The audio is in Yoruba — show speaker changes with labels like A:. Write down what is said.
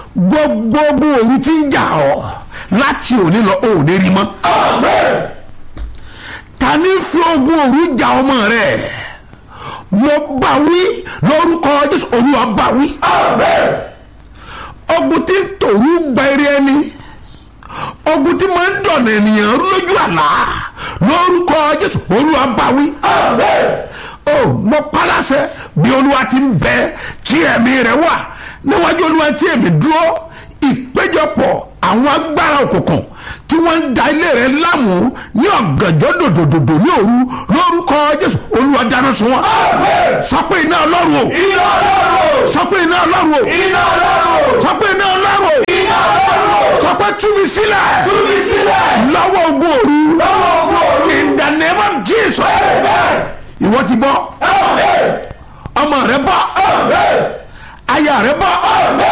A: gbogbo ogun òru tí ń jà ọ́ láti òní lọ ò ní rí mọ́ ta ní fi ogun òru jà ọmọ rẹ̀ mo bá wí lórúkọ jésù olúwa bá wí ogun tí ń tòru gba eré ẹni ogun tí máa ń dọ̀nà ènìyàn lójú àlá lórúkọ jésù olúwa bá wí o mo paláṣẹ bí olúwa ti ń bẹ tí ẹ̀mí rẹ̀ wà níwájú olúwa tí èmi dúró ìpéjọpọ̀ àwọn agbára òkùnkùn tí wọ́n ń da ilé rẹ̀ láàmú ní ọ̀gànjọ́ dòdòdòdò ní òru lórúkọ jésù olúwa dáná sun wọn. sọ pé iná ọlọ́run o.
B: iná ọlọ́run
A: sọ pé iná ọlọ́run o.
B: iná ọlọ́run
A: sọ pé iná ọlọ́run o.
B: iná ọlọ́run
A: sọ pé tú mi sílẹ̀.
B: tú mi sílẹ̀
A: lọ́wọ́ ogun òru.
B: lọ́wọ́ ogun òru
A: in the name of jesus.
B: amen
A: ìwọ ti bọ́
B: amen
A: ọmọ rẹ bọ́
B: amen
A: aya rẹ bọ́.
B: amen.